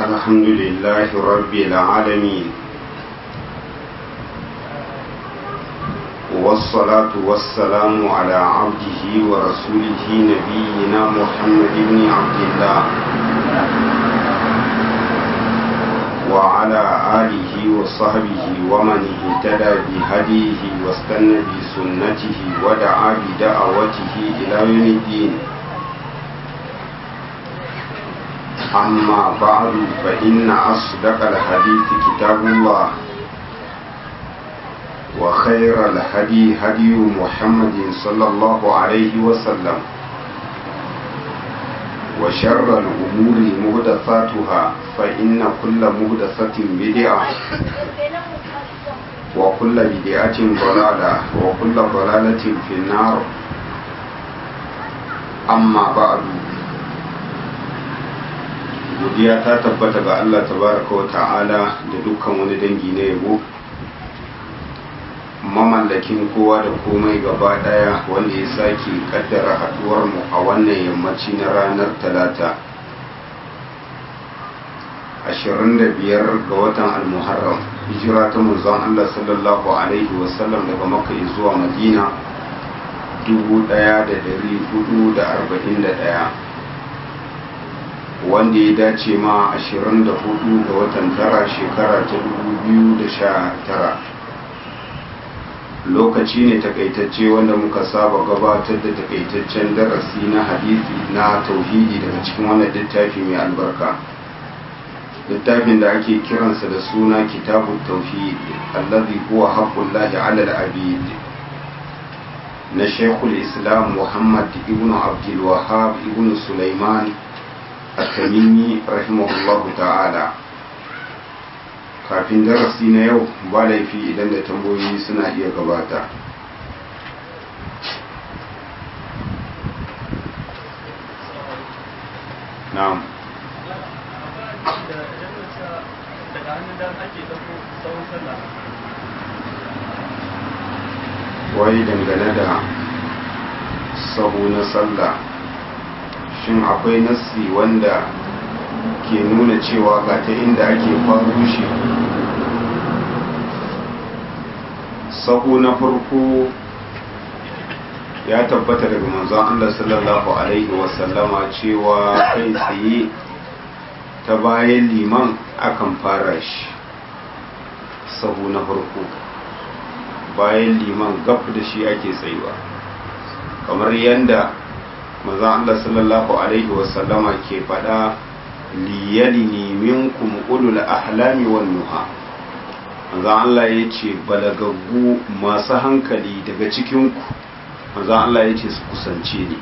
الحمد لله رب العالمين والصلاة والسلام على عبده ورسوله نبينا محمد بن عبد الله وعلى آله وصحبه ومن اهتدى بهديه واستنى بسنته ودعا بدعوته إلى يوم الدين أما بعد فإن أصدق الحديث كتاب الله وخير الهدي هدي محمد صلى الله عليه وسلم وشر الأمور مهدثاتها فإن كل مهدثة بدعة وكل بدعة ضلالة وكل ضلالة في النار أما بعد godiya ta tabbata ga Allah tabaraka wa ta'ala da dukkan wani dangi na yabo mamallakin kowa da komai gaba daya wanda ya sake kaddara haduwar mu a wannan yammaci na ranar talata 25 ga watan almuharram hijira ta manzon Allah sallallahu alaihi wasallam daga makka zuwa madina 1441 wanda ya dace ma 24 ga watan tara shekara ta 2019 lokaci ne takaitacce wanda muka saba gabatar da takaitaccen darasi na hadisi na tauhidi daga cikin wannan littafi mai albarka littafin da ake kiransa da suna kitabun tauhid allazi huwa haqqullahi ala al-abid na shekul islam muhammad ibn abdul wahab ibn sulaiman at-tamimi rahimahullahu ta'ala kafin darasi na yau ba laifi idan da tambayoyi suna iya gabata na'am wai dangane da sahu na sallah shin akwai nassi wanda ke nuna cewa ga ta inda ake faru shi sahu na farko ya tabbata daga manzon Allah sallallahu alaihi wasallama cewa kai tsaye ta bayan liman akan fara shi sahu na farko bayan liman gab da shi ake tsayuwa kamar yadda manzon Allah sallallahu alaihi wasallama ke faɗa liyalini minkum ulul ahlami wan nuha manzo Allah yace balagaggu masu hankali daga cikin ku manzo Allah yace su kusance ni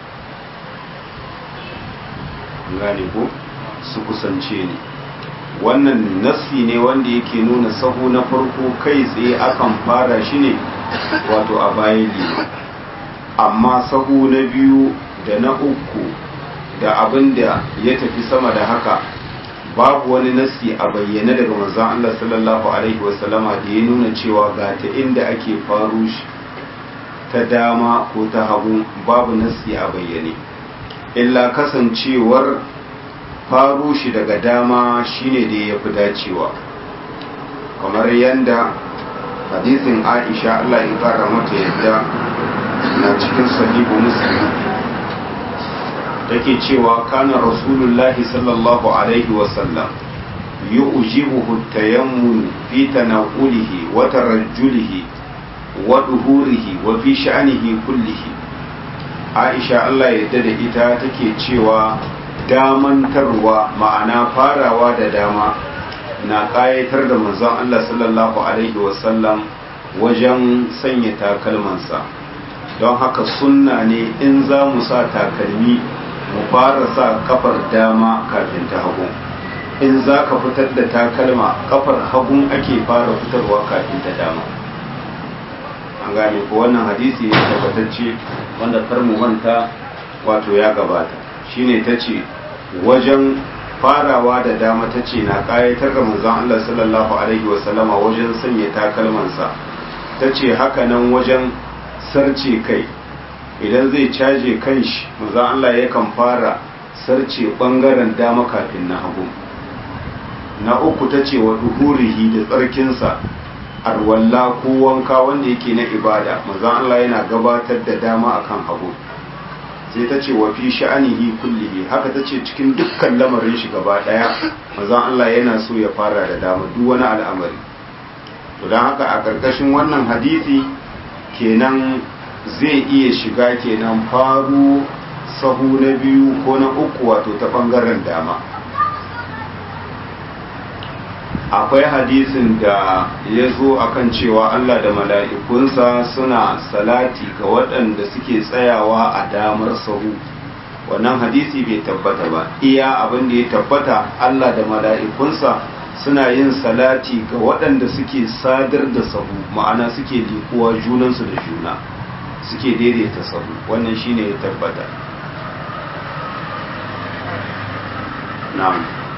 gane ko su kusance ni wannan nasi ne wanda yake nuna sahu na farko kai tsaye akan fara shi ne wato a bayan liman amma sahu na biyu da na uku da abin da ya tafi sama da haka babu wani nasi a bayyane daga manzon Allah sallallahu alaihi wasallama da ya nuna cewa ga ta inda ake faru shi ta dama ko ta hagu babu nasi a bayyane illa kasancewar faru shi daga dama shine da ya fi dacewa kamar yadda hadisin Aisha Allah ya kara mata yadda na cikin sahihu muslim take cewa kana rasulullahi sallallahu alaihi wasallam yu'jibuhu tayammun fi tanaqulihi wa tarajjulihi wa duhurihi wa fi sha'nihi kullihi Aisha Allah ya da ita take cewa damantarwa ma'ana farawa da dama na ƙayatar da manzon Allah sallallahu alaihi wasallam wajen sanya takalmansa don haka sunna ne in za mu sa takalmi mu fara sa kafar dama kafin ta hagu in za ka fitar da takalma kafar hagun ake fara fitarwa kafin ta dama an gane ko wannan hadisi ne tabbatacce wanda kar mu manta wato ya gabata shine ta ce wajen farawa da dama ta ce na kayatar da manzon Allah sallallahu alaihi wasallama wajen sanya takalmansa ta ce haka nan wajen sarce kai idan zai caje kanshi manzon Allah yakan fara sarce bangaren dama kafin na hagu na uku ta ce wa duhurihi da tsarkinsa arwalla ko wanka wanda yake na ibada manzon Allah yana gabatar da dama akan hagu sai ta ce wa fi sha'anihi kullihi haka ta ce cikin dukkan lamarin shi gaba daya manzon Allah yana so ya fara da dama duk wani al'amari to don haka a ƙarƙashin wannan hadisi kenan zai iya shiga kenan faru sahu na biyu ko na uku wato ta ɓangaren dama akwai hadisin da ya zo akan cewa Allah da mala'ikunsa suna salati ga waɗanda suke tsayawa a damar sahu wannan hadisi bai tabbata ba iya abin da ya tabbata Allah da mala'ikunsa suna yin salati ga waɗanda suke sadar da sahu ma'ana suke likuwa junansu da juna suke daidaita sahu wannan shine ya tabbata na'am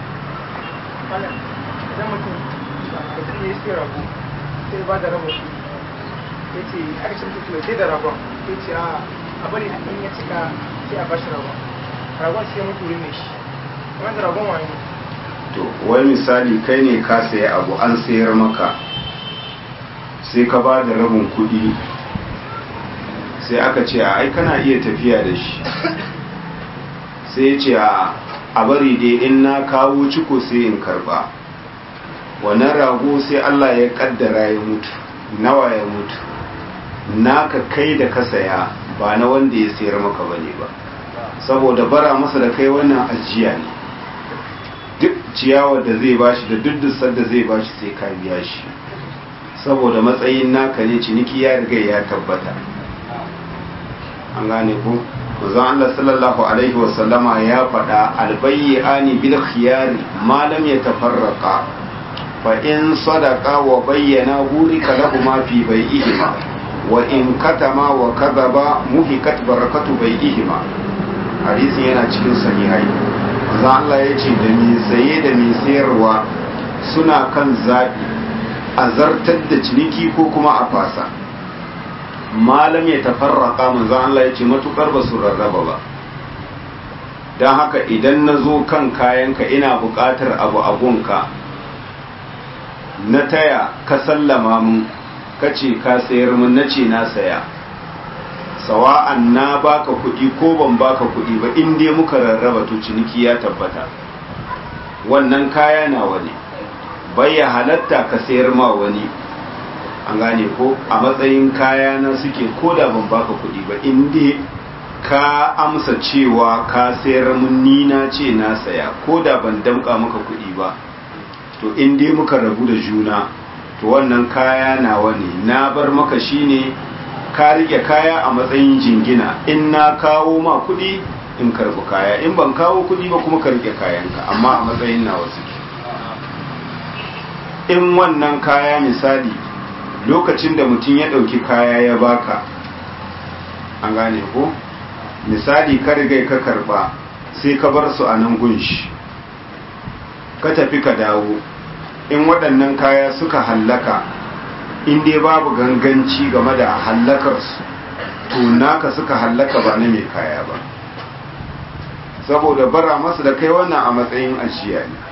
idan mutum mutum ne sai rago sai ba da rabo ya ce aka ce mutum sai da ragon ya ce a bari in ya cika sai a bashi ragon ragon sai mutu wurin ne shi kamar da ragon wani to wai misali kai ne ka sayi abu an sayar maka sai ka ba da rabin kuɗi sai aka ce a ai kana iya tafiya da shi sai ya ce a bari dai in na kawo ciko sai in karba wannan rago sai Allah ya kaddara ya mutu nawa ya mutu naka kai da ka saya ba na wanda ya sayar maka bane ba saboda bara masa da kai wannan ajiya ne duk ciyawar da zai bashi da duk dusar da zai bashi sai ka biya shi saboda matsayin naka ne ciniki ya riga ya tabbata an gane ku manzon Allah sallallahu alaihi wa sallama ya faɗa albayyani bil khiyari ma lam yatafarraqa fa in sadaqa wa bayyana burika lahuma fi bai'ihima wa in katama wa kadaba muhikat barakatu bai'ihima hadisin yana cikin sahihai manzon Allah ya ce da mai saye da mai sayarwa suna kan zaɓi a zartar da ciniki ko kuma a fasa malam ya tafarraka manzon Allah ya ce matukar ba su rarraba ba don haka idan na zo kan kayanka ina buƙatar abu abunka na taya ka sallama mun ka ce ka sayar mun na ce na saya sawa'an na baka kuɗi ko ban baka kuɗi ba in dai muka rarraba to ciniki ya tabbata wannan kaya na wani bai ya halatta ka sayar ma wani an gane ko a matsayin kaya na suke ko da ban baka kuɗi ba in dai ka amsa cewa ka sayar mun ni na ce na saya ko da ban damƙa maka kuɗi ba to in dai muka rabu da juna to wannan kaya na wani na bar maka shine ka rike kaya a matsayin jingina in na kawo ma kuɗi in karɓi kaya in ban kawo kuɗi ba kuma ka rike kayanka amma a matsayin nawa suke in wannan kaya misali lokacin da mutum ya ɗauki kaya ya baka an gane ko misali ka riga ka karɓa sai ka bar su a nan gunshi ka tafi ka dawo in waɗannan kaya suka hallaka in dai babu ganganci game da hallakarsu to naka suka hallaka ba na mai kaya ba saboda bara masu da kai wannan a matsayin ajiya ne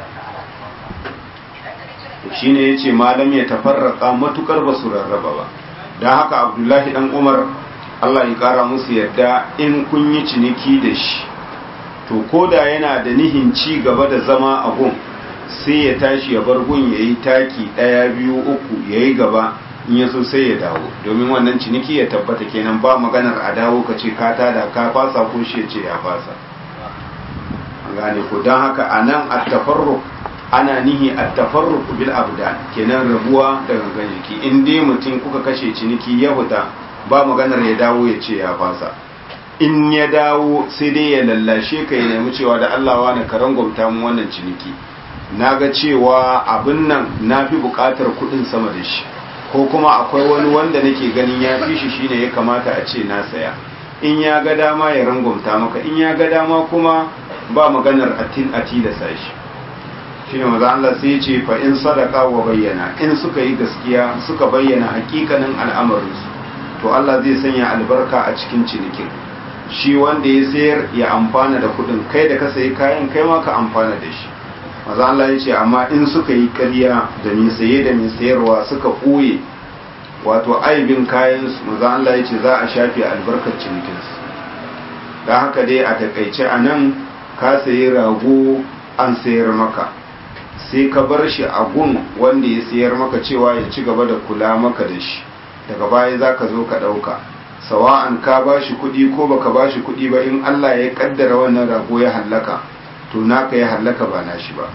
shi ne ya ce malam ya tafarraka matukar ba su rarraba ba don haka abdullahi dan umar allah ya kara musu yadda in kun yi ciniki da shi to koda yana da nihin ci gaba da zama a gun sai ya tashi ya bar gun ya yi taki ɗaya biyu uku ya yi gaba in ya so sai ya dawo domin wannan ciniki ya tabbata kenan ba maganar a dawo ka ce ka tada ka fasa ko shi ya ce ya fasa an gane ko don haka a nan a tafarruk ana nihi a tafarruk bil abdan kenan rabuwa da gangan jiki in dai mutum kuka kashe ciniki ya fita ba maganar ya dawo ya ce ya fasa in ya dawo sai dai ya lallashe ka ya nemi cewa da Allah wa na karan gwamta mu wannan ciniki na ga cewa abin nan na fi buƙatar kuɗin sama da shi ko kuma akwai wani wanda nake ganin ya fi shi shine ya kamata a ce na saya in ya ga dama ya rangwamta maka in ya ga dama kuma ba maganar atin atilasa shi shine maza Allah sai ya ce fa in sadaka wa bayyana in suka yi gaskiya suka bayyana hakikanin al'amarinsu to Allah zai sanya albarka a cikin cinikin shi wanda ya sayar ya amfana da kuɗin kai da ka sayi kayan kai ma ka amfana da shi maza Allah ya ce amma in suka yi ƙarya da mai saye da mai sayarwa suka ɓoye wato aibin kayansu maza Allah ya ce za a shafe albarkar cinikinsu da haka dai a takaice a nan ka sayi rago an sayar maka sai ka bar shi a gun wanda ya sayar maka cewa ya ci gaba da kula maka da shi daga baya za ka zo ka ɗauka sawa'an ka ba shi kuɗi ko baka ba shi kuɗi ba in Allah ya kaddara wannan rago ya hallaka to naka ya hallaka ba nashi ba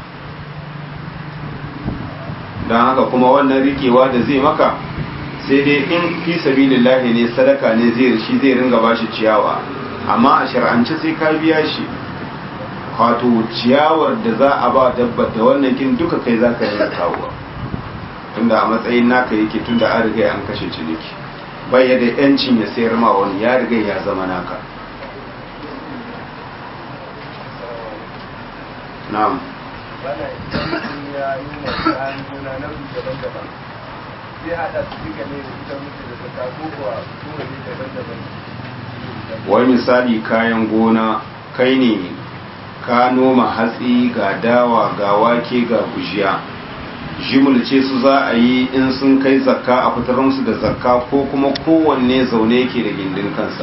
don haka kuma wannan rikewa da zai maka sai dai in fi sabilillahi ne sadaka ne zai shi zai ringa bashi ciyawa amma a shar'ance sai ka biya shi wato ciyawar da za a ba dabba da wannan kin duka kai za ka ringa kawowa tunda a matsayin naka yake tunda an riga an kashe ciniki bai da yancin ya sayar ma wani ya riga ya zama naka na'am bana idan ya nuna kayan gona na daban-daban zai hada su duka ne da ita mutu da zaka ko kuwa kowane daban-daban wai misali kayan gona kai ne ka noma hatsi ga dawa ga wake ga gujiya jimulce su za a yi in sun kai zakka a fitar musu da zakka ko kuma kowanne zaune yake da gindin kansa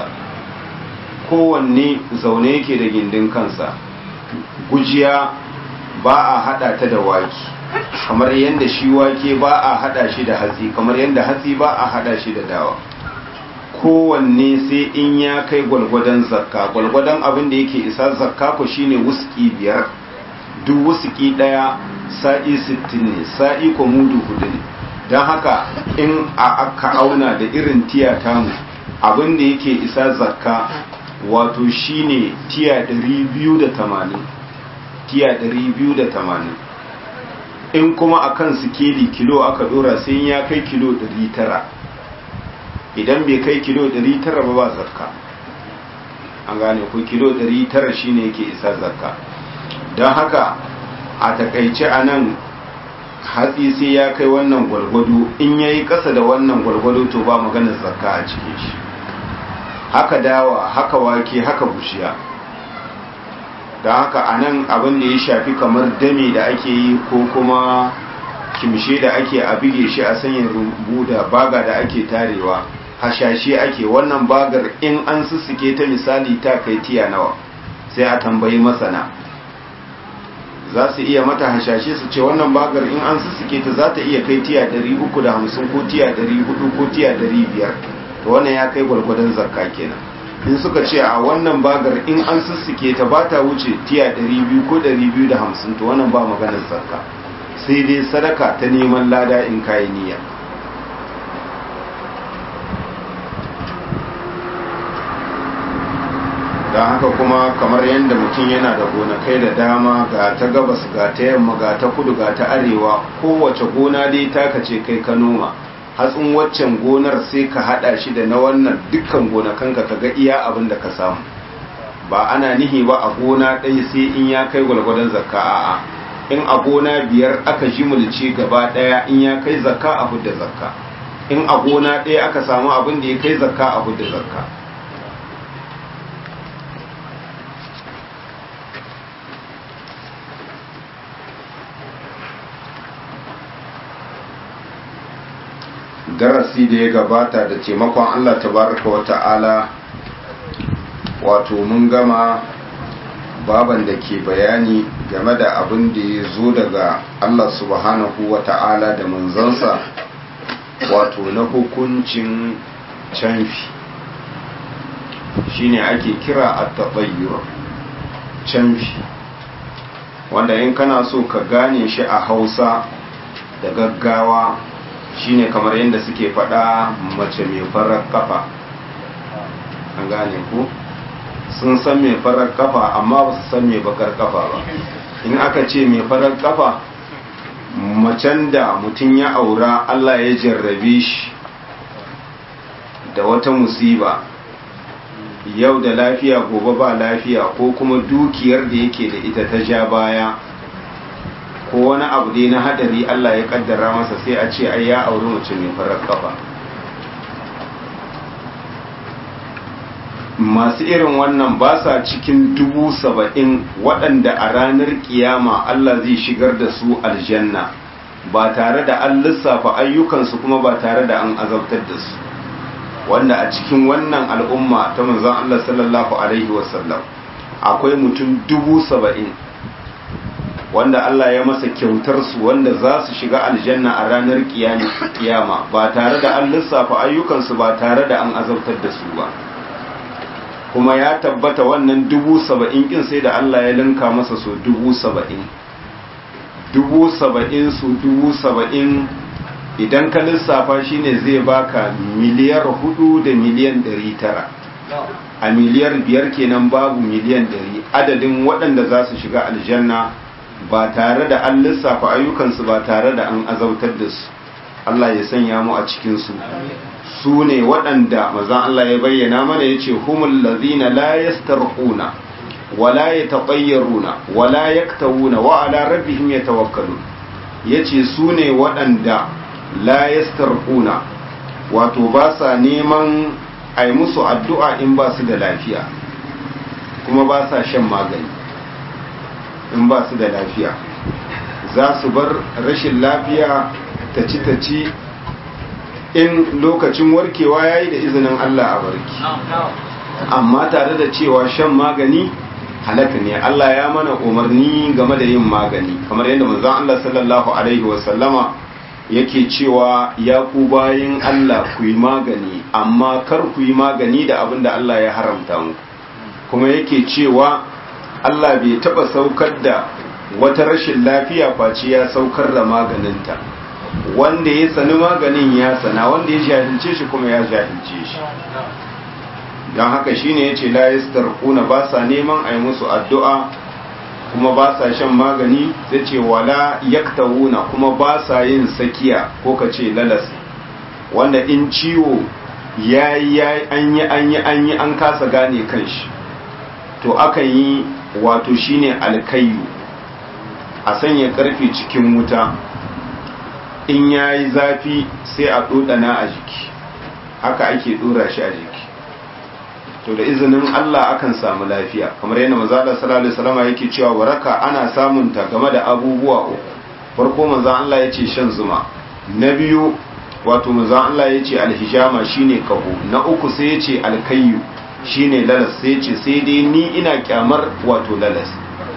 kowanne zaune yake da gindin kansa gujiya ba a hada ta da wake kamar yadda shi wake ba a hada shi da hatsi kamar yadda hatsi ba a hada shi da dawa kowanne sai in ya kai gwalgwadon zakka gwalgwadon abin da yake isa zakka ko shine wuski biyar duk wuski daya sa'i sittin ne sa'i ko mudu hudu ne don haka in a aka auna da irin tiya tamu abin da yake isa zakka wato shine tiya 280 tiya 280 in kuma akan sikeli kilo aka dora sai ya kai kilo 900 idan bai kai kilo 900 ba ba zakka an gane ko kilo 900 shine yake isa zakka don haka a takaice a nan hatsi sai ya kai wannan gwalgwado in ya yi ƙasa da wannan gwalgwado to ba maganar zakka a cikin shi haka dawa haka wake haka bushiya da haka a nan abin da ya shafi kamar dame da ake yi ko kuma kimshe da ake a bige shi a sanya rumbu da baga da ake tarewa hashashe ake wannan bagar in an sussuke ta misali ta kai tiya nawa sai a tambayi masana za su iya mata hashashe su ce wannan bagar in an sussuke ta za ta iya kai tiya 350 ko tiya 400 ko tiya 500 to wannan ya kai gwargwadon zakka kenan in suka ce a wannan bagar in an sussuke ta ba ta wuce tiya 200 ko 250 to wannan ba maganar zakka sai dai sadaka ta neman lada in kayi niyya don haka kuma kamar yadda mutum yana da gonakai da dama ga ta gabas ga ta yamma ga ta kudu ga ta arewa kowace gona dai taka ce kai ka noma hatsin waccan gonar sai ka hada shi da na wannan dukkan gonakanka ka ga iya abin da ka samu ba ana nihi ba a gona ɗaya sai in ya kai gwalgwadon zakka a'a in a gona biyar aka jimulce gaba ɗaya in ya kai zakka a hudda zakka in a gona ɗaya aka samu abin da ya kai zakka a hudda zakka darasi da ya gabata da taimakon Allah tabaraka wa ta'ala wato mun gama baban da ke bayani game da abin da ya zo daga Allah subhanahu wa ta'ala da manzansa wato na hukuncin canfi shine ake kira a taɓayyar canfi wanda in kana so ka gane shi a hausa da gaggawa shine kamar yadda suke faɗa mace mai farar kafa an gane ku sun san mai farar kafa amma ba su san mai bakar kafa ba in aka ce mai farar kafa macen da mutum ya aura Allah ya jarrabe shi da wata musiba yau da lafiya gobe ba lafiya ko kuma dukiyar da yake da ita ta ja baya ko wani abu dai na hadari Allah ya kaddara masa sai a ce ai ya auri mace mai farar kafa masu irin wannan ba sa cikin dubu saba'in waɗanda a ranar kiyama Allah zai shigar da su aljanna ba tare da an lissafa ayyukansu kuma ba tare da an azabtar da su wanda a cikin wannan al'umma ta manzon Allah sallallahu alaihi wasallam akwai mutum dubu saba'in wanda Allah ya masa kyautar su wanda za su shiga aljanna a ranar kiyama ba tare da an lissafa ayyukansu ba tare da an azabtar da su ba kuma ya tabbata wannan dubu saba'in kin sai da Allah ya linka masa so dubu saba'in dubu saba'in su dubu saba'in idan ka lissafa shine zai baka miliyar hudu da miliyan ɗari tara a miliyar biyar kenan babu miliyan ɗari adadin waɗanda za su shiga aljanna ba tare da an lissafa ayyukansu ba tare da an azautar da su Allah ya sanya mu a cikinsu su ne waɗanda mazan Allah ya bayyana mana ya ce humul lazina la yastarquna wala yataɓayyaruna wala yaktawuna wa ala rabbihim yatawakkalun yace su ne waɗanda la yastarquna wato ba sa neman ai musu addu'a in ba su da lafiya kuma ba sa shan magani in ba su da lafiya za su bar rashin lafiya ta ci ta ci in lokacin warkewa ya yi da izinin Allah a barki amma tare da cewa shan magani halaka ne Allah ya mana umarni game da yin magani kamar yadda manzon Allah sallallahu alaihi wasallama yake cewa ya ku bayin Allah ku yi magani amma kar ku yi magani da abin da Allah ya haramta mu kuma yake cewa Allah bai taba saukar da wata rashin lafiya face ya saukar da maganinta wanda ya sani maganin ya sana wanda ya jahilce shi kuma ya jahilce shi don haka shine yace la yastarquna ba sa neman a yi musu addu'a kuma ba sa shan magani sai ce wala yaktawuna kuma ba sa yin sakiya ko ka ce lalas wanda in ciwo ya yi an yi an yi an yi an kasa gane kanshi to akan yi wato shine alkayu a sanya karfe cikin wuta in ya yi zafi sai a ɗoɗana a jiki haka ake ɗora shi a jiki to da izinin Allah akan samu lafiya kamar yadda manzo Allah sallallahu alaihi wasallam yake cewa waraka ana samun ta game da abubuwa uku farko manzo Allah yace shan zuma na biyu wato manzo Allah yace alhijama shine kaho na uku sai yace alkayyu shine lalas sai yace sai dai ni ina kyamar wato lalas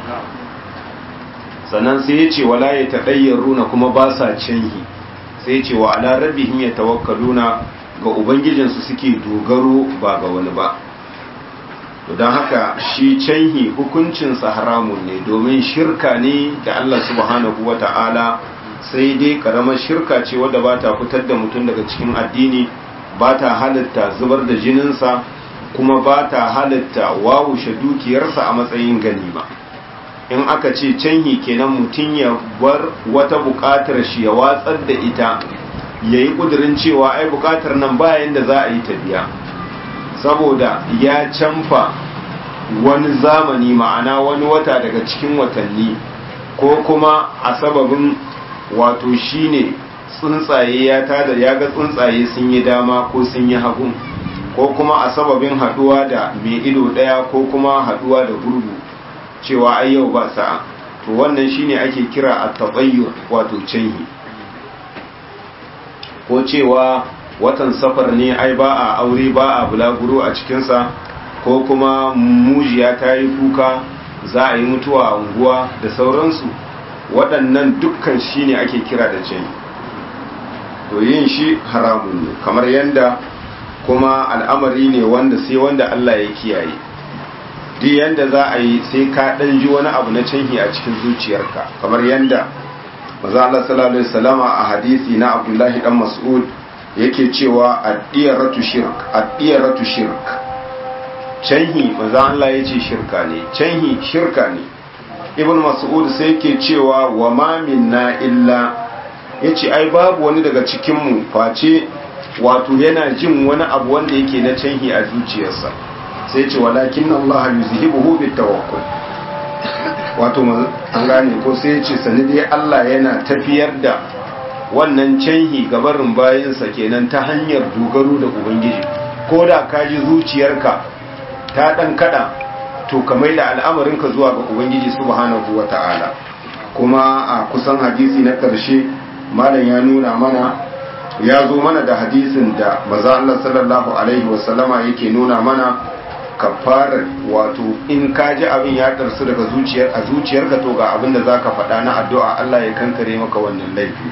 sannan sai yace wala yatadayyaruna kuma ba sa canhi sai yace wa ala rabbihim yatawakkaluna ga ubangijinsu suke dogaro ba ga wani ba don haka shi canhi hukuncinsa haramun ne domin shirka ne da Allah subhanahu wa ta'ala sai dai karamar shirka ce wadda ba ta fitar da mutum daga cikin addini ba ta halitta zubar da jininsa kuma ba ta halitta wawushe dukiyarsa a matsayin ganima in aka ce canhi kenan mutum ya bar wata buƙatar shi ya watsar da ita ya yi ƙudurin cewa ai buƙatar nan bayan da za a yi ta biya saboda ya canfa wani zamani ma'ana wani wata daga cikin watanni ko kuma a sababin wato shine tsuntsaye ya tada ya ga tsuntsaye sun yi dama ko sun yi hagu ko kuma a sababin haduwa da mai ido daya ko kuma haduwa da gurgu cewa ai yau ba sa'a to wannan shine ake kira at-tabayyur wato canhi ko cewa watan safar ne ai ba a aure ba a bulaguro a cikinsa ko kuma mujiya ta yi kuka za a yi mutuwa a unguwa da sauransu waɗannan dukkan shi ne ake kira da ce to yin shi haramun ne kamar yadda kuma al'amari ne wanda sai wanda Allah ya kiyaye duk yadda za a yi sai ka ɗan ji wani abu na canhi a cikin zuciyarka kamar yadda maza Allah sallallahu alaihi wasallama a hadisi na Abdullahi dan Mas'ud yake cewa addiyaratu shirk addiyaratu shirk canhi maza Allah yace shirka ne canhi shirka ne ibn mas'ud sai yake cewa wa ma minna illa yace ai babu wani daga cikin mu face wato yana jin wani abu wanda yake na canhi a zuciyarsa sai ce walakin Allah yuzhibuhu bitawakkul wato an gane ko sai ce sani dai Allah yana tafiyar da wannan canhi gabarin bayansa kenan ta hanyar dogaro da ubangiji ko da ka ji zuciyarka ta dan kada to ka mai da al'amarinka zuwa ga ubangiji subhanahu wata'ala kuma a kusan hadisi na karshe malam ya nuna mana ya zo mana da hadisin da maza Allah sallallahu alaihi wasallama yake nuna mana kafarar wato in ka ji abin ya darsu daga zuciyar a zuciyarka to ga abin da zaka faɗa na addu'a Allah ya kankare maka wannan laifi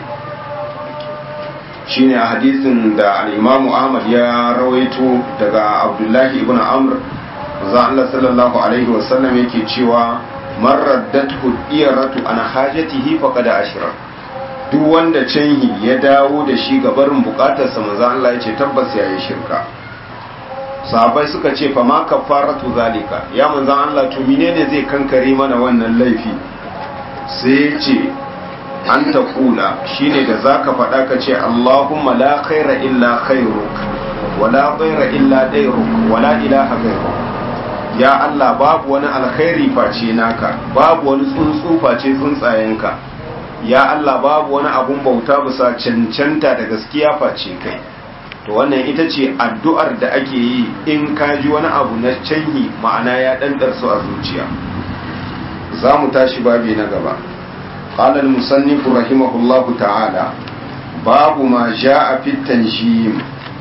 shine a hadisin da al-Imam Ahmad ya rawaito daga Abdullahi ibn Amr maza Allah sallallahu alaihi wasallam yake cewa man raddathu iyaratu an hajatihi faqad ashra duk wanda canhi ya dawo da shi ga barin bukatarsa maza Allah ya ce tabbas yayi shirka sahabbai suka ce fa ma kafaratu zalika ya manzan Allah to menene zai kankare mana wannan laifi sai ya ce an ta kula shine da zaka faɗa ka ce Allahumma la khaira illa khairuk wala khaira illa dairuk wala ilaha ghairuk ya Allah babu wani alkhairi face naka babu wani tsuntsu face tsuntsayenka ya Allah babu wani abun bauta bisa cancanta da gaskiya face kai to wannan ita ce addu'ar da ake yi in ka ji wani abu na canyi ma'ana ya ɗanɗar su a zuciya za mu tashi babi na gaba ƙalar musannifu rahimahullahu ta'ala babu ma ja a fitan shi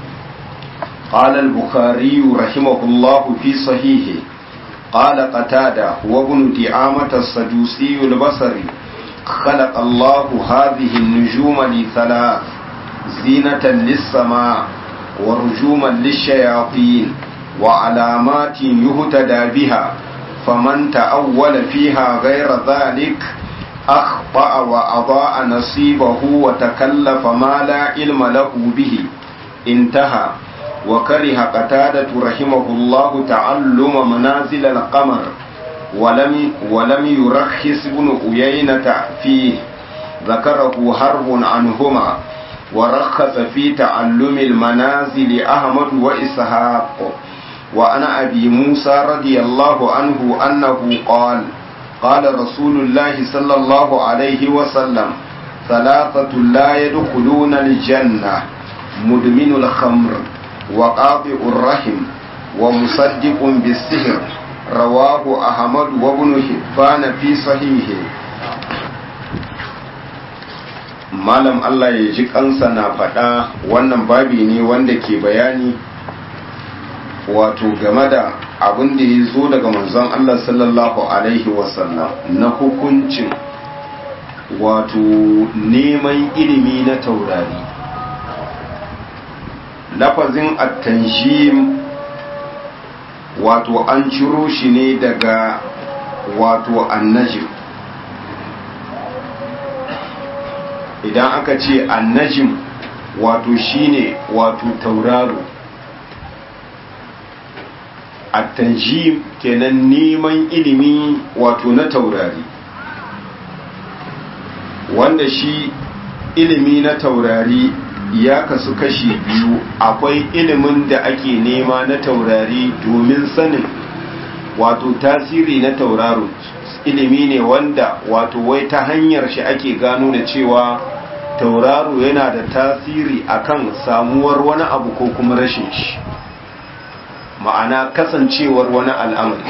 ƙalar bukari rahimahullahu fi sahihi ƙala qatada wa ibn di'amata sadusi al-basri خلق الله هذه النجوم لثلاث زينة للسماء ورجوما للشياطين وعلامات يهتدى بها فمن تأول فيها غير ذلك أخطأ وأضاء نصيبه وتكلف ما لا علم له به انتهى وكره قتادة رحمه الله تعلم منازل القمر ولم ولم يرخص ابن أيينة فيه ذكره حرب عنهما ورخص في تعلم المنازل أحمد وإسحاق وأنا أبي موسى رضي الله عنه أنه قال قال رسول الله صلى الله عليه وسلم ثلاثة لا يدخلون الجنة مدمن الخمر وقاطع الرحم ومصدق بالسحر رواه أحمد وابن حبان في صحيحه malam Allah ya ji kansa na faɗa wannan babi ne wanda ke bayani wato game da abin da ya zo daga manzon Allah sallallahu Alaihi wasallam na hukuncin wato neman ilimi na taurari lafazin attanjim wato an ciro shi ne daga wato annajim idan aka ce annajim wato shine wato tauraro attanjim kenan neman ilimi wato na taurari wanda shi ilimi na taurari ya kasu kashi biyu akwai ilimin da ake nema na taurari domin sanin wato tasiri na tauraro ilimi ne wanda wato wai ta hanyar shi ake gano da cewa tauraro yana da tasiri akan samuwar wani abu ko kuma rashin shi ma'ana kasancewar wani al'amari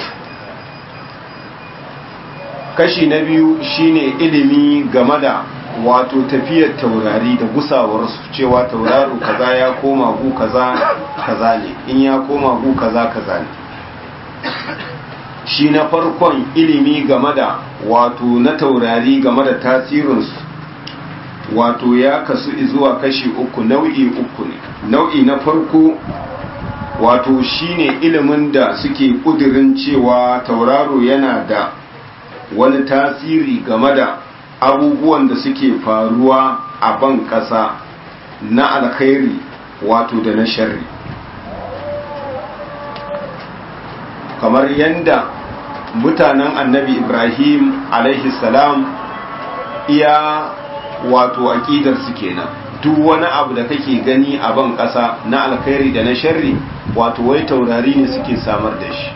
kashi na biyu shine ilimi game da wato tafiyar taurari da gusawarsu cewa tauraro kaza ya koma gu kaza kaza ne in ya koma gu kaza kaza ne shi na farkon ilimi game da wato na taurari game da tasirinsu wato ya kasu zuwa kashi uku nau'i uku ne nau'i na farko wato shine ilimin da suke kudirin cewa tauraro yana da wani tasiri game da abubuwan da suke faruwa a ban ƙasa na alkhairi wato da na sharri kamar yadda mutanen annabi ibrahim alaihi salam iya wato aƙidar su kenan duk wani abu da kake gani a ban ƙasa na alkhairi da na sharri wato wai taurari ne suke samar da shi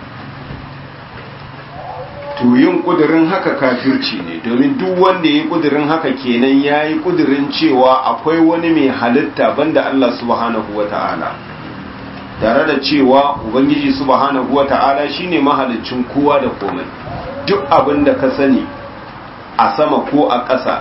to yin kudirin haka kafirci ne domin duk wanda ya yi kudirin haka kenan ya yi kudirin cewa akwai wani mai halitta banda Allah subhanahu wa ta'ala tare da cewa ubangiji subhanahu wata'ala shine mahalicin kowa da komai duk abin da ka sani a sama ko a ƙasa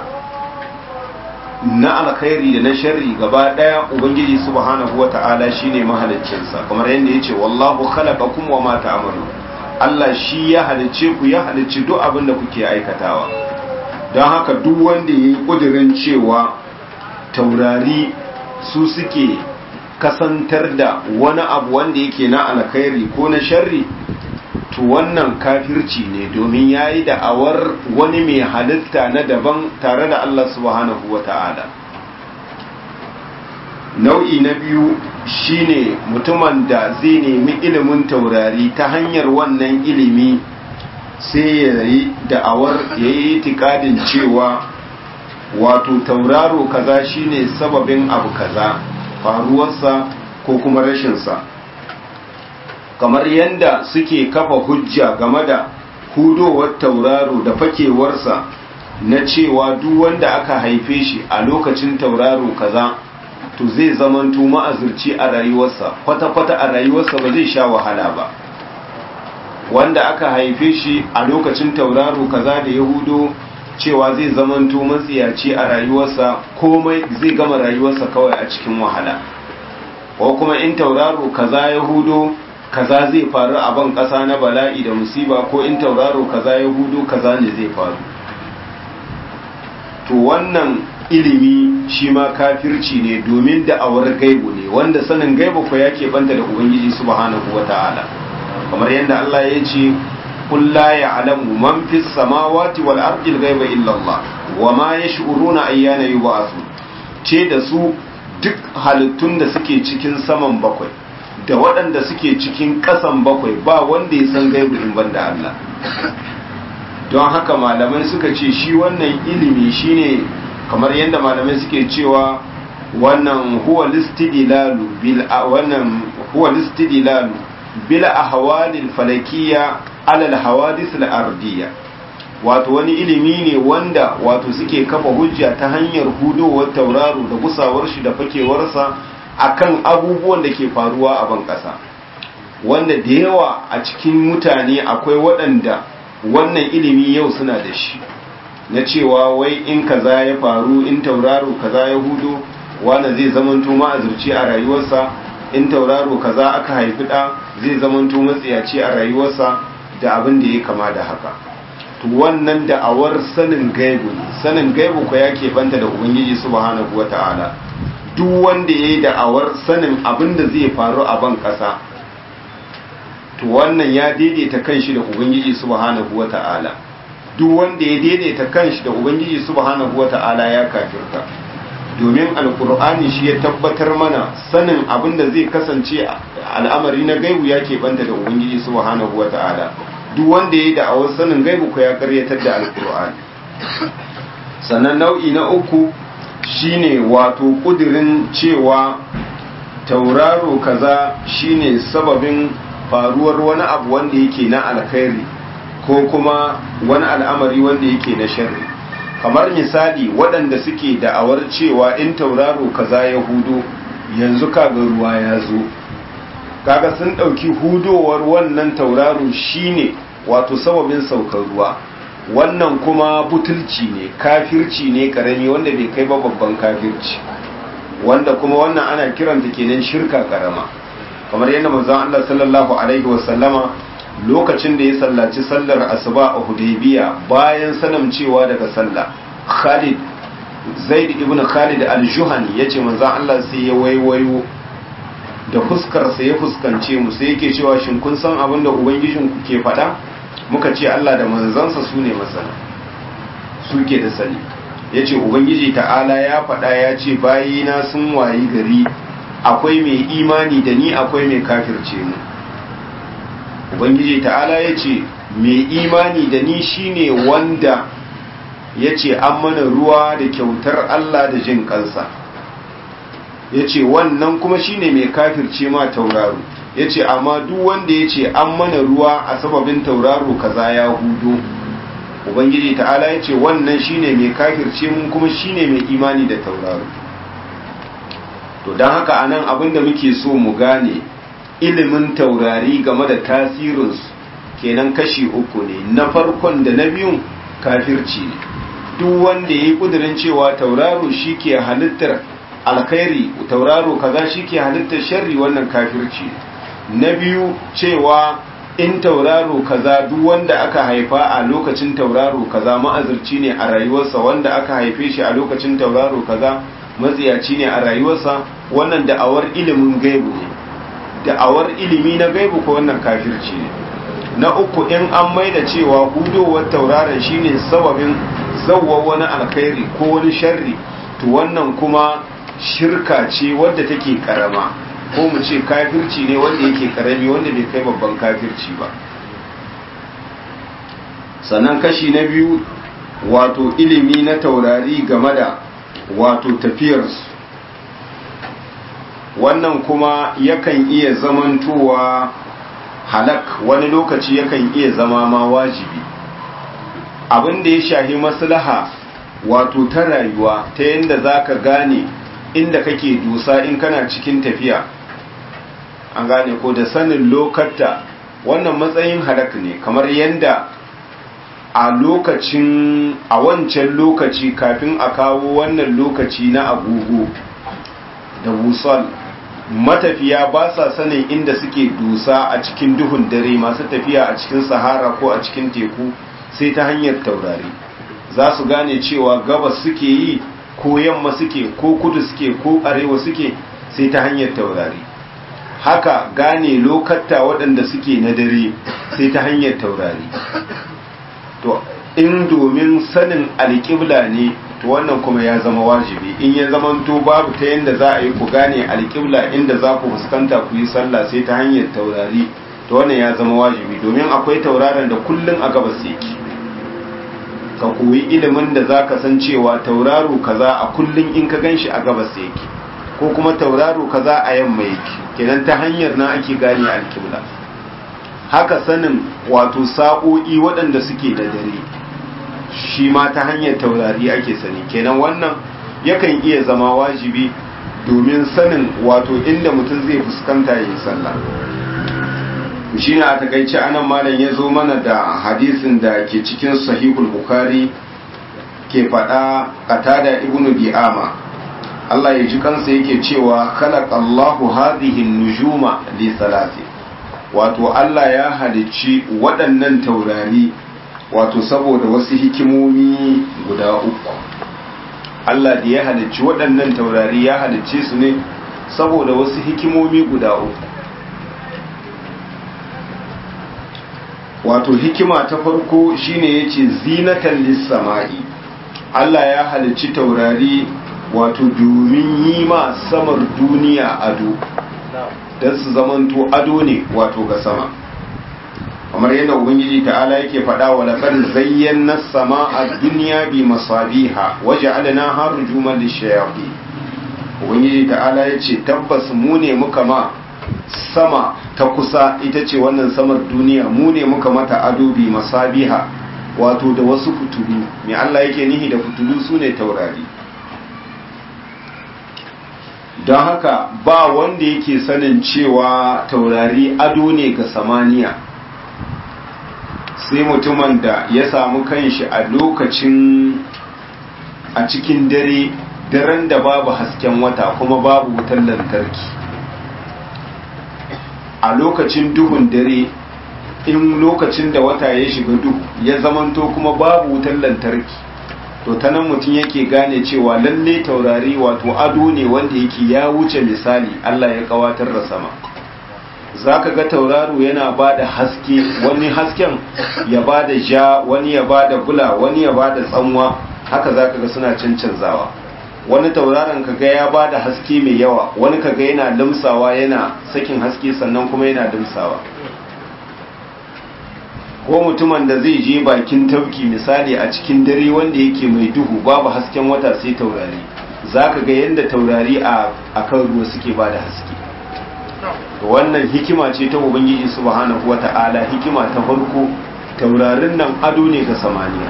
na alkhairi da na sharri gaba daya ubangiji subhanahu wata'ala shine mahaliccinsa kamar yadda yace wallahu khalaqakum wa ma ta'malun Allah shi ya halicce ku ya halicci duk abin da kuke aikatawa don haka duk wanda yayi kudirin cewa taurari su suke kasantar da wani abu wanda yake na alkhairi ko na sharri to wannan kafirci ne domin ya yi da'awar wani mai halitta na daban tare da Allah subhanahu wa ta'ala nau'i na biyu shine mutumin da zai nemi ilimin taurari ta hanyar wannan ilimi sai ya yi da'awar ya yi tikadin cewa wato tauraro kaza shine sababin abu kaza faruwarsa ko kuma rashinsa kamar yadda suke kafa hujja game da hudowar tauraro da fakewarsa na cewa duk wanda aka haife shi a lokacin tauraro kaza to zai zamanto ma'azurci a rayuwarsa kwata-kwata a rayuwarsa ba zai sha wahala ba wanda aka haife shi a lokacin tauraro kaza da ya hudo cewa zai zamanto matsiyaci a rayuwarsa komai zai gama rayuwarsa kawai a cikin wahala ko kuma in tauraro kaza ya hudo kaza zai faru a ban ƙasa na bala'i da musiba ko in tauraro kaza ya hudu kaza ne zai faru to wannan ilimi shi ma kafirci ne domin da'awar gaibu ne wanda sanin gaibu ko ya banta da ubangiji subhanahu wata'ala kamar yadda Allah ya ce qul la ya'lamu man fis samawati wal ardi al ghaiba illa Allah wa ma yash'uruna ayyana yub'athun ce da su duk halittun da suke cikin saman bakwai da waɗanda suke cikin ƙasan bakwai ba wanda ya san gaibu in banda Allah don haka malamai suka ce shi wannan ilimi shine kamar yadda malamai suke cewa wannan huwa listidilalu bil wannan huwa listidilalu bil ahwalil falakiyya ala al hawadith al ardiyya wato wani ilimi ne wanda wato suke kafa hujja ta hanyar hudowar tauraro da gusawar shi da fakewarsa akan abubuwan da ke faruwa a ban ƙasa wanda da yawa a cikin mutane akwai waɗanda wannan ilimi yau suna da shi na cewa wai in kaza ya faru in tauraro kaza ya hudo wanda zai zamanto ma'azurci a rayuwarsa in tauraro kaza aka haifi ɗa zai zamanto matsiyaci a rayuwarsa da abin da ya kama da haka to wannan da'awar sanin gaibu sanin gaibu ko ya banta da ubangiji subhanahu wata'ala duk wanda ya yi da'awar sanin abin da zai faru a ban ƙasa to wannan ya daidaita kanshi da ubangiji subhanahu wata'ala duk wanda ya daidaita kanshi da ubangiji subhanahu wata'ala ya kafirta domin alkur'ani shi ya tabbatar mana sanin abin da zai kasance al'amari na gaibu ya banta da ubangiji subhanahu wata'ala duk wanda ya yi da'awar sanin gaibu ko ya karyatar da alkur'ani sannan nau'i na uku shine wato kudirin cewa tauraro kaza shine sababin faruwar wani abu wanda yake na alkhairi ko kuma wani al'amari wanda yake na sharri kamar misali waɗanda suke da'awar cewa in tauraro kaza ya hudo yanzu kaga ruwa ya zo kaga sun ɗauki hudowar wannan tauraro shine wato sababin saukar ruwa wannan kuma butulci ne kafirci ne karami wanda bai kai ba babban kafirci wanda kuma wannan ana kiranta kenan shirka karama kamar yadda manzon Allah sallallahu alaihi wasallama lokacin da ya sallaci sallar asuba a Hudaybiya bayan sanamcewa daga sallah Khalid Zaid ibn Khalid al-Juhani yace manzon Allah sai ya waiwayo da fuskar sa ya fuskance mu sai yake cewa shin kun san abin da ubangijin ku ke faɗa muka ce Allah da manzansa su ne masana suke da sani yace ubangiji ta'ala ya faɗa ya ce bayina sun wayi gari akwai mai imani da ni akwai mai kafirce mu ubangiji ta'ala ya ce mai imani da ni shine wanda ya ce an mana ruwa da kyautar Allah da jin kansa ya ce wannan kuma shine mai kafirce ma tauraro ya ce amma duk wanda ya ce an mana ruwa a sababin tauraro kaza ya hudu ubangiji ta'ala ya ce wannan shine mai kafirce mun kuma shine mai imani da tauraro to don haka anan abin da muke so mu gane ilimin taurari game da tasirinsu kenan kashi uku ne na farkon da na biyun kafirci ne duk wanda ya yi ƙudurin cewa tauraro shi ke halittar alkhairi tauraro kaza shi ke halittar sharri wannan kafirci ne na biyu cewa in tauraro kaza duk wanda aka haifa a lokacin tauraro kaza ma'azirci ne a rayuwarsa wanda aka haife shi a lokacin tauraro kaza matsiyaci ne a rayuwarsa wannan da'awar ilimin gaibu ne da'awar ilimi na gaibu ko wannan kafirci ne na uku in an maida cewa hudowar tauraron shine sababin zawwa wani alkhairi ko wani sharri to wannan kuma shirka ce wadda take karama ko mu ce kafirci ne wanda yake karami wanda bai kai babban kafirci ba sannan kashi na biyu wato ilimi na taurari game da wato tafiyarsu wannan kuma yakan iya zamantowa halak wani lokaci yakan iya zama ma wajibi abin da ya shahi maslaha wato ta rayuwa ta yadda za ka gane inda kake dusa in kana cikin tafiya an gane ko da sanin lokata wannan matsayin halak ne kamar yadda a lokacin a wancan lokaci kafin a kawo wannan lokaci na agogo da busol matafiya ba sa sanin inda suke dusa a cikin duhun dare masu tafiya a cikin sahara ko a cikin teku sai ta hanyar taurari za su gane cewa gabas suke yi ko yamma suke ko kudu suke ko arewa suke sai ta hanyar taurari haka gane lokata waɗanda suke na dare sai ta hanyar taurari to in domin sanin alƙibla ne to wannan kuma ya zama wajibi in ya zamanto babu ta yadda za a yi ku gane alƙibla inda za ku fuskanta ku yi sallah sai ta hanyar taurari to wannan ya zama wajibi domin akwai tauraron da kullum a gabas yake ka koyi ilimin da za ka san cewa tauraro kaza a kullum in ka ganshi a gabas yake ko kuma tauraro kaza a yamma yake kenan ta hanyar na ake gane alƙibla haka sanin wato sa'o'i waɗanda suke da dare shi ma ta hanyar taurari ake sani kenan wannan yakan iya zama wajibi domin sanin wato inda mutum zai fuskanta yin sallah shi ne a takaice anan malam ya zo mana da hadisin da ke cikin sahihul bukhari ke faɗa qatada ibnu bi'ama Allah ya ji kansa yake cewa khalaqallahu hadhihi nujuma li salati wato Allah ya halicci waɗannan taurari wato saboda wasu hikimomi guda uku Allah da ya halicci waɗannan taurari ya halicce su ne saboda wasu hikimomi guda uku wato hikima ta farko shine yace zinatan lis-sama'i Allah ya halicci taurari wato domin yi ma samar duniya ado don su zamanto ado ne wato ga sama kamar yadda ubangiji ta'ala yake faɗa wa laqad zayyana as-sama'a dunya bi masabiha waja'alnaha rujuman lish-shayatin ubangiji ta'ala yace tabbas mu ne muka ma sama ta kusa ita ce wannan samar duniya mu ne muka mata ado bi masabiha wato da wasu fitulu me Allah yake nihi da fitulu sune taurari don haka ba wanda yake sanin cewa taurari ado ne ga samaniya sai mutumin da ya samu kanshi a lokacin a cikin dare daren da babu hasken wata kuma babu wutar lantarki a lokacin duhun dare in lokacin da wata ya shiga duhu ya zamanto kuma babu wutar lantarki to ta nan mutum yake gane cewa lalle taurari wato ado ne wanda yake ya wuce misali Allah ya kawatar da sama za ka ga tauraro yana ba da haske wani hasken ya ba da ja wani ya ba da bula wani ya ba da tsanwa haka za ka ga suna cancanzawa wani tauraron ka ga ya ba da haske mai yawa wani ka ga yana limsawa yana sakin haske sannan kuma yana limsawa ko mutumin da zai je bakin tauki misali a cikin dare wanda yake mai duhu babu hasken wata sai taurari za ka ga yadda taurari a kan ruwa suke ba da haske wannan hikima ce ta ubangiji subhanahu wata'ala hikima ta farko taurarin nan ado ne ga samaniya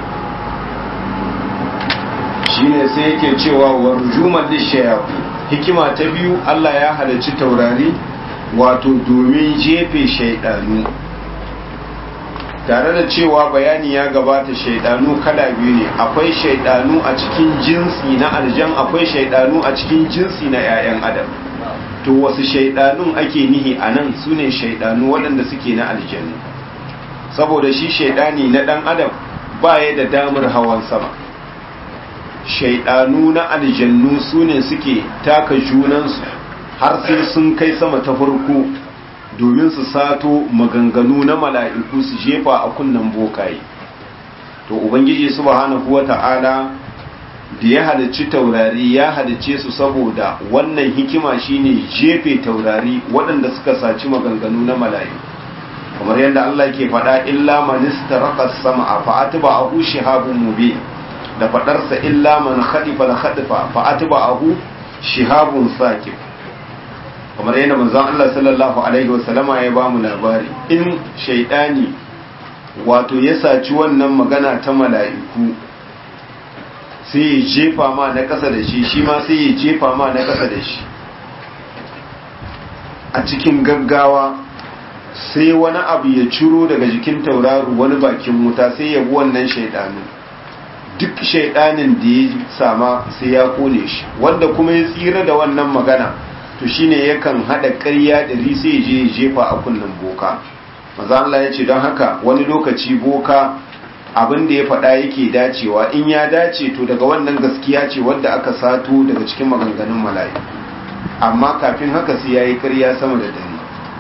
shine sai yake cewa warjuman lishayafi hikima ta biyu Allah ya halarci taurari wato domin jefe shaidanu tare da cewa bayani ya gabata shaidanu kala biyu ne akwai shaidanu a cikin jinsi na aljan akwai shaidanu a cikin jinsi na 'ya'yan adam to wasu shaidanun ake nihi a nan su ne shaidanu waɗanda suke na aljanu saboda shi shaidani na ɗan adam ba ya da damar hawan sama shaidanu na aljannu su ne suke taka junansu har sai sun kai sama ta farko domin su sato maganganu na mala'iku su jefa a kunnen bokaye to ubangiji subhanahu wata'ala da ya halicci taurari ya halicce su saboda wannan hikima shine jefe taurari waɗanda suka saci maganganu na mala'iku kamar yadda Allah ke faɗa illa man istaraka sama fa atba'ahu shihabun mubin da faɗarsa illa man khadifa al khadifa fa atba'ahu shihabun saqib kamar yadda manzon Allah sallallahu alaihi wasallama ya ba mu labari in shaidani wato ya saci wannan magana ta mala'iku sai ya jefa ma na ƙasa da shi shi ma sai ya jefa ma na ƙasa da shi a cikin gaggawa sai wani abu ya ciro daga jikin tauraro wani bakin wuta sai ya bi wannan shaidanu duk shaidanin da ya sama sai ya kone shi wanda kuma ya tsira da wannan magana to shine yakan hada ƙarya da sai ya je ya jefa a kunnen boka maza Allah ya ce don haka wani lokaci boka abin da ya faɗa yake dacewa in ya dace to daga wannan gaskiya ce wadda aka sato daga cikin maganganun mala'iku amma kafin haka sai yayi ƙarya sama da dare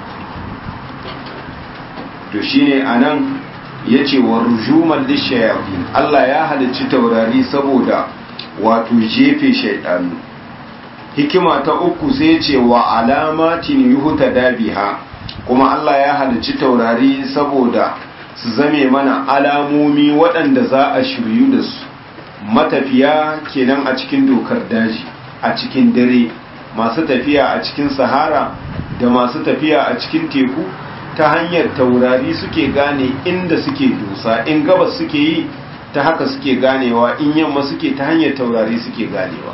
to shine anan yace wa rujuman lishayatin Allah ya halicci taurari saboda wato jefe shaydanu hikima ta uku sai ce wa alamatin yuhuta dabiha kuma Allah ya halicci taurari saboda su zame mana alamomi waɗanda za a shiryu da su matafiya kenan a cikin dokar daji a cikin dare masu tafiya a cikin sahara da masu tafiya a cikin teku ta hanyar taurari suke gane inda suke dusa in gabas suke yi ta haka suke ganewa in yamma suke ta hanyar taurari suke ganewa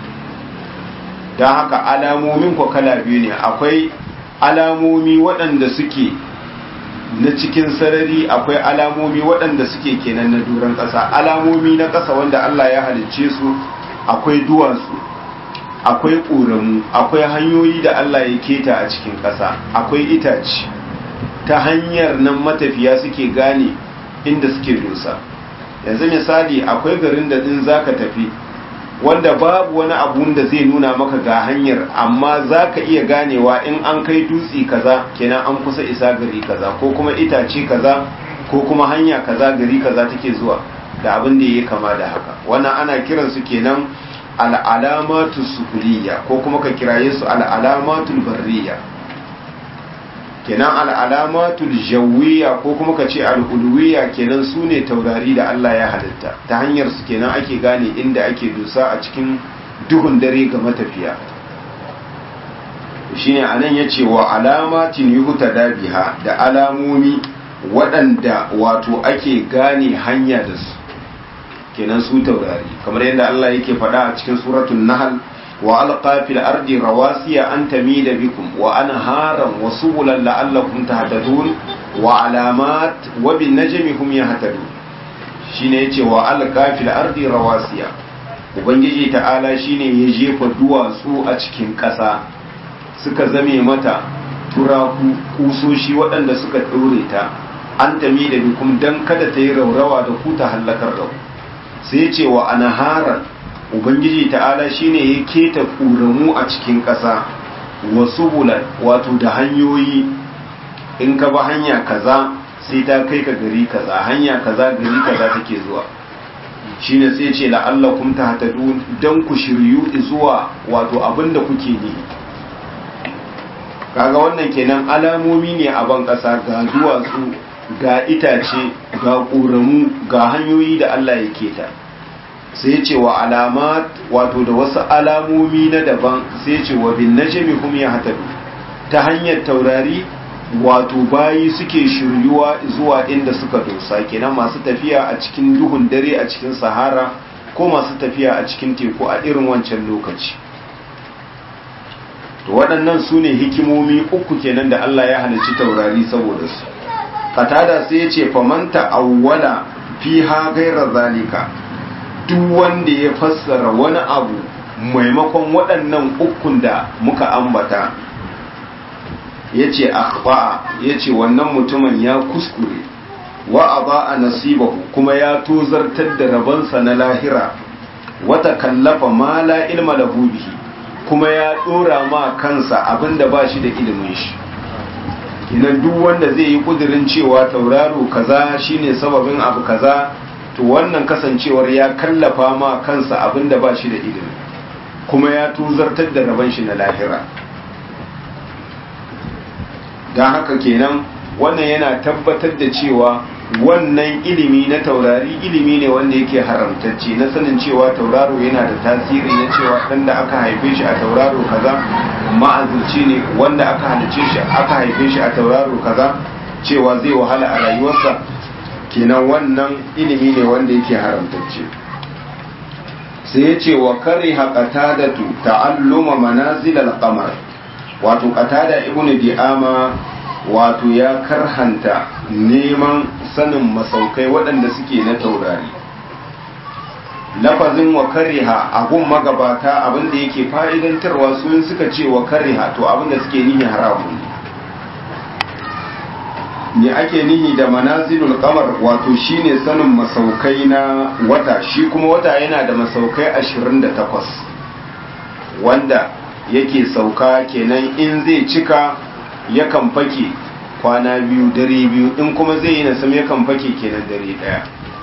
don haka alamomin kwa kala biyu ne akwai alamomi waɗanda suke na cikin sarari akwai alamomi waɗanda suke kenan na duran ƙasa alamomi na ƙasa wanda Allah ya halicce su akwai duwatsu akwai ƙoramu akwai hanyoyi da Allah ya keta a cikin ƙasa akwai itace ta hanyar nan matafiya suke gane inda suke dosa yanzu misali akwai garin da in zaka tafi wanda babu wani abun da zai nuna maka ga hanyar amma za ka iya ganewa in an kai dutse kaza kenan an kusa isa gari kaza ko kuma itace kaza ko kuma hanya kaza gari kaza take zuwa da abin da ya kama da haka wannan ana kiransu kenan al'alamatu sukuliya ko kuma ka kiraye su al'alamatul barriya kenan al'alamatul jawiya ko kuma ka ce al'ulwiya kenan su ne taurari da Allah ya halitta ta hanyar su kenan ake gane inda ake dusa a cikin duhun dare ga matafiya shine anan ya ce wa alamatin yuhuta dabiha da alamomi waɗanda wato ake gane hanya da su kenan su taurari kamar yadda Allah yake faɗa a cikin suratul nahl وألقى في الأرض رواسي أن تميد بكم وأنهارا وسبلا لعلكم تهتدون وعلامات وبالنجم هم يهتدون shine yace wa alqa fil ardi rawasiya ubangiji ta'ala shine ya jefa duwatsu a cikin ƙasa suka zame mata turaku kusoshi waɗanda suka ɗore ta an tami da bikum dan kada ta yi raurawa da ku ta hallakar da ku sai yace wa anharan ubangiji ta'ala shine ya keta ƙuramu a cikin ƙasa wasu bulan wato da hanyoyi in ka ba hanya kaza sai ta kai ka gari kaza hanya kaza gari kaza take zuwa shine sai ce la'allakum tahtadun dan ku shiryu zuwa wato abinda kuke ne kaga wannan kenan alamomi ne a ban ƙasa ga duwatsu ga itace ga ƙoramu ga hanyoyi da Allah ya keta sai ya ce wa alamat wato da wasu alamomi na daban sai ya ce wa bin najmi hum yahtadu ta hanyar taurari wato bayi suke shiryuwa zuwa inda suka dosa kenan masu tafiya a cikin duhun dare a cikin sahara ko masu tafiya a cikin teku a irin wancan lokaci to waɗannan su ne hikimomi uku kenan da Allah ya halicci taurari saboda su katada sai ya ce famanta awwala fiha gaira zalika duk wanda ya fassara wani abu maimakon waɗannan ukun da muka ambata ya ce akhba'a ya ce wannan mutumin ya kuskure wa a nasibahu kuma ya tozartar da rabansa na lahira wata kallafa ma la ilma lahu bihi kuma ya dora ma kansa abinda ba shi da ilimin shi idan duk wanda zai yi kudirin cewa tauraro kaza shine sababin abu kaza to wannan kasancewar ya kallafa ma kansa abinda ba shi da ilimi kuma ya tuzartar da raban shi na lahira don haka kenan wannan yana tabbatar da cewa wannan ilimi na taurari ilimi ne wanda yake haramtacce na sanin cewa tauraro yana da tasiri na cewa dan da aka haife shi a tauraro kaza ma'azurci ne wanda aka halice shi aka haife shi a tauraro kaza cewa zai wahala a rayuwarsa kenan wannan ilimi ne wanda yake haramtacce sai ya ce wa kare haƙatadatu ta'alluma manazil al-qamar wato qatada ibnu di'ama wato ya karhanta neman sanin masaukai waɗanda suke na taurari lafazin wa kariha abun magabata abinda yake fa'idantarwa sun suka ce wa kariha to abinda suke nihi haramun ne ake nihi da manazilul kamar wato shine sanin masaukai na wata shi kuma wata yana da masaukai 28 wanda yake sauka kenan in zai cika yakan fake kwana biyu dare biyu in kuma zai yi nasam yakan fake kenan dare daya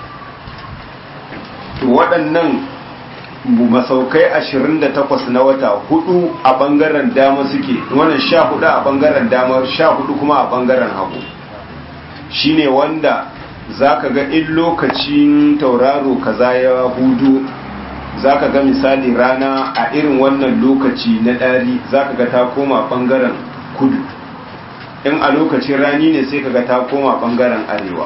to waɗannan masaukai 28 na wata hudu a ɓangaren dama suke wannan sha hudu a ɓangaren dama sha hudu kuma a ɓangaren hagu shine wanda za ka ga in lokacin tauraro kaza ya hudu za ka ga misali rana a irin wannan lokaci na ɗari za ka ga ta koma ɓangaren kudu in a lokacin rani ne sai ka ga ta koma ɓangaren arewa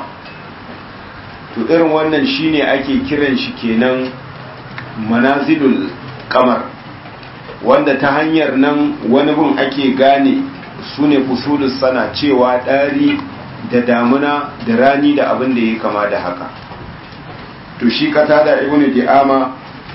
to irin wannan shine ake kiran shi kenan manazilul kamar wanda ta hanyar nan wani bin ake gane su ne fusulus sana cewa ɗari da damuna da rani da abin da ya kama da haka to shi kata da ibn di'ama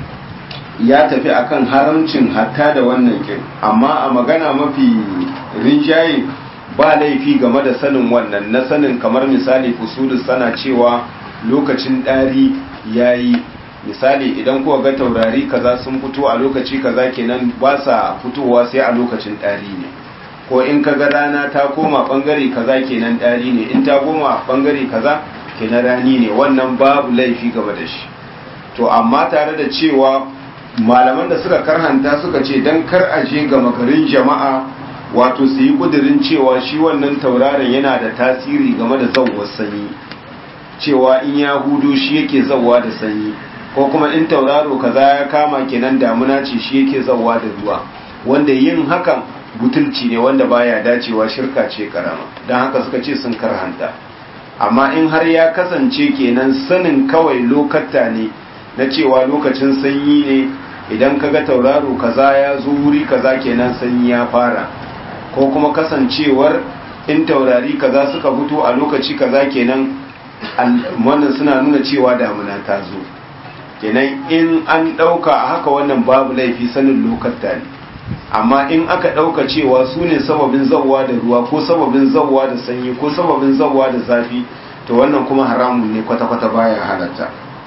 ya tafi akan haramcin hatta da wannan kin amma a magana mafi rinjaye ba laifi game da sanin wannan na sanin kamar misali fusulus sana cewa lokacin ɗari ya yi misali idan kuwa ga taurari kaza sun fito a lokaci kaza kenan ba sa fitowa sai a lokacin ɗari ne ko in ka ga rana ta koma ɓangare kaza kenan ɗari ne in ta koma ɓangare kaza kenan rani ne wannan babu laifi game da shi to amma tare da cewa malaman da suka karhanta suka ce don kar a je ga makarin jama'a wato su yi kudirin cewa shi wannan tauraron yana da tasiri game da zauwar sanyi cewa in ya hudu shi yake zauwa da sanyi ko kuma in tauraro kaza ya kama kenan damuna ce shi yake zauwa da ruwa wanda yin hakan butulci ne wanda baya dacewa shirka ce karama don haka suka ce sun karhanta amma in har ya kasance kenan sanin kawai lokata ne na cewa lokacin sanyi ne idan kaga tauraro kaza ya zo wuri kaza kenan sanyi ya fara ko kuma kasancewar in taurari kaza suka fito a lokaci kaza kenan wannan suna nuna cewa damuna ta zo kenan in an ɗauka a haka wannan babu laifi sanin lokata ne amma in aka ɗauka cewa su ne sababin zawwa da ruwa ko sababin zawwa da sanyi ko sababin zawwa da zafi to wannan kuma haramun ne kwata-kwata baya halatta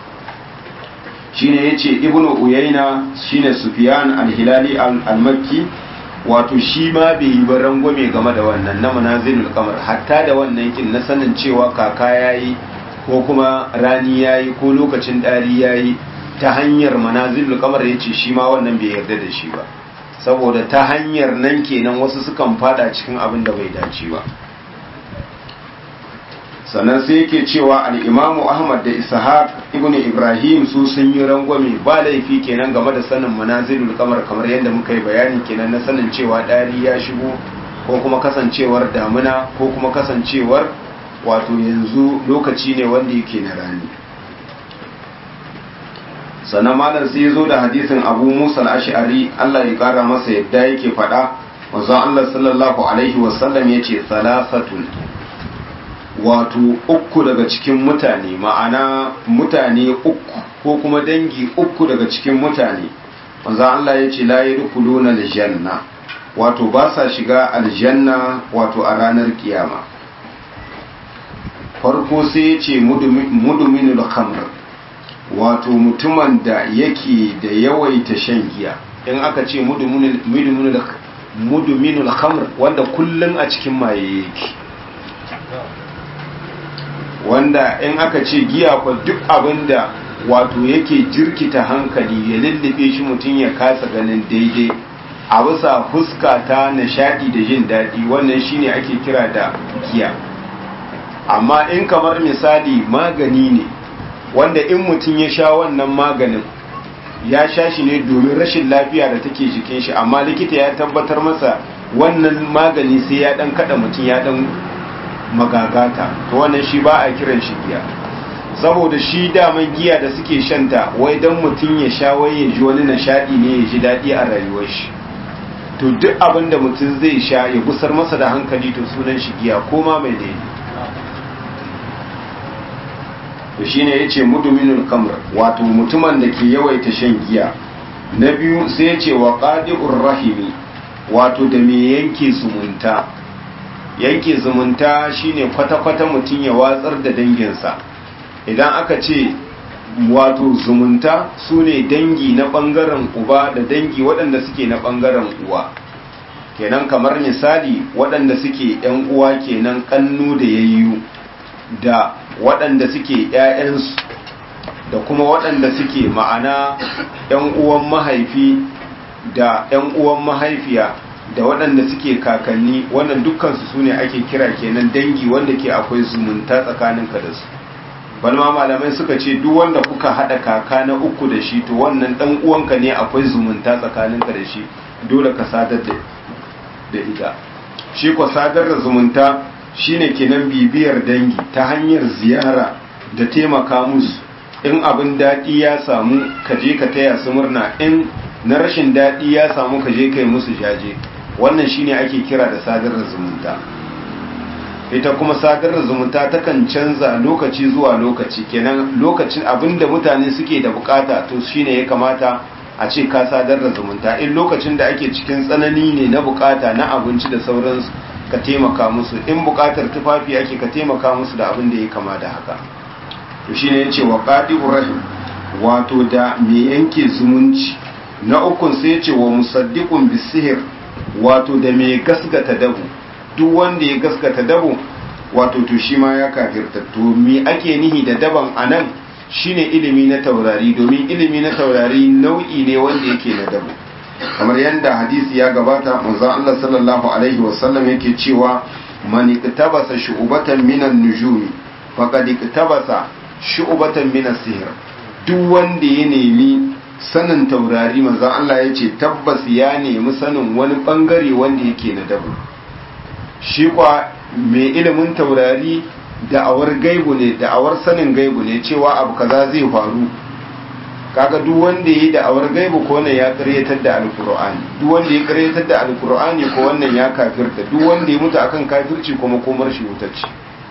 shine yace ibnu uyayna shine sufyan al-hilali al-makki wato shi ma bai yi ba rangwame game da wannan na manazilul kamar hatta da wannan kin na sanin cewa kaka yayi ko kuma rani yayi ko lokacin dari yayi ta hanyar manazilul kamar yace shi ma wannan bai yarda da shi ba saboda ta hanyar nan kenan wasu sukan fada cikin abin da bai dace ba sannan sai yake cewa al'imamu ahmad da ishaq ibn ibrahim su sun yi rangwame ba laifi kenan game da sanin manazilul kamar kamar yadda muka yi bayani kenan na sanin cewa ɗari ya shigo ko kuma kasancewar damuna ko kuma kasancewar wato yanzu lokaci ne wanda yake na rani sannan malam sai ya zo da hadisin abu musa al-ash'ari allah ya kara masa yadda yake faɗa manzon Allah sallallahu alaihi wasallam ya ce salasatun wato uku daga cikin mutane ma'ana mutane uku ko kuma dangi uku daga cikin mutane manzon Allah ya ce la yadkhuluna aljanna wato ba sa shiga aljanna wato a ranar kiyama farko sai ya ce muduminul khamr wato mutumin da yake da yawaita shan giya in aka ce muduminul khamr wanda kullum a cikin maye yake wanda in aka ce giya kwa duk abinda wato yake jirkita hankali ya lullube shi mutum ya kasa ganin daidai a bisa fuska ta nishadi da jin daɗi wannan shine ake kira da giya amma in kamar misali magani ne wanda in mutum ya sha wannan maganin ya sha shi ne domin rashin lafiya da take jikin shi amma likita ya tabbatar masa wannan magani sai ya dan kada mutum ya dan magagata to wannan shi ba a kiran shi giya saboda shi daman giya da suke shanta wai dan mutum ya sha wai ya ji wani nishadi ne ya ji daɗi a rayuwar shi to duk abin da mutum zai sha ya gusar masa da hankali to sunan shi giya ko ma mai daidai to shine yace muduminul kamr wato mutumin da ke yawaita shan giya na biyu sai yace wa qadi'ur rahimi wato da me yanke zumunta yanke zumunta shine kwata-kwata mutum ya watsar da danginsa idan aka ce wato zumunta su ne dangi na ɓangaren uba da dangi waɗanda suke na ɓangaren uwa kenan kamar misali waɗanda suke ‘yan uwa kenan ƙannu da yayyu da waɗanda suke ‘ya'yansu da kuma waɗanda suke ma'ana ‘yan uwan mahaifi da ‘yan uwan mahaifiya da waɗanda suke kakanni wannan dukkansu su ne ake kira kenan dangi wanda ke akwai zumunta tsakaninka da su balma malamai suka ce duk wanda kuka haɗa kaka na uku da shi to wannan ɗan uwanka ne akwai zumunta tsakaninka da shi dole ka sadar da ita shi ko sadar da zumunta shine kenan bibiyar dangi ta hanyar ziyara da taimaka musu in abin daɗi ya samu ka je ka taya su murna in na rashin daɗi ya samu ka je ka yi musu jaje wannan shine ake kira da sadar da zumunta ita kuma sadar da zumunta takan canza lokaci zuwa lokaci kenan lokacin abinda mutane suke da bukata to shine ya kamata a ce ka sadar da zumunta in lokacin da ake cikin tsanani ne na bukata na abinci da sauransu ka taimaka musu in bukatar tufafi ake ka taimaka musu da abin da ya kama da haka to shine yace wa qadi'ur rahim wato da me yanke zumunci na ukun sai yace wa musaddiqun bisihir wato da me gasgata dabu duk wanda ya gaskata dabo wato to shi ma ya kafirta to me ake nihi da daban anan shine ilimi na taurari domin ilimi na taurari nau'i ne wanda yake na dabo kamar yadda hadisi ya gabata manzon Allah sallallahu alaihi wasallam yake cewa man iktabasa shu'batan minan nujumi faqad iktabasa shu'batan minas sihr duk wanda ya nemi sanin taurari manzon Allah ya ce tabbas ya nemi sanin wani bangare wanda yake na dabo shi kwa mai ilimin taurari da'awar gaibu ne da'awar sanin gaibu ne cewa abu kaza zai faru kaga duk wanda yi da'awar gaibu ko wannan ya karyatar da alkur'ani duk wanda ya karyatar da alkur'ani ko wannan ya kafirta duk wanda ya mutu akan kafirci kuma komar shi wutacce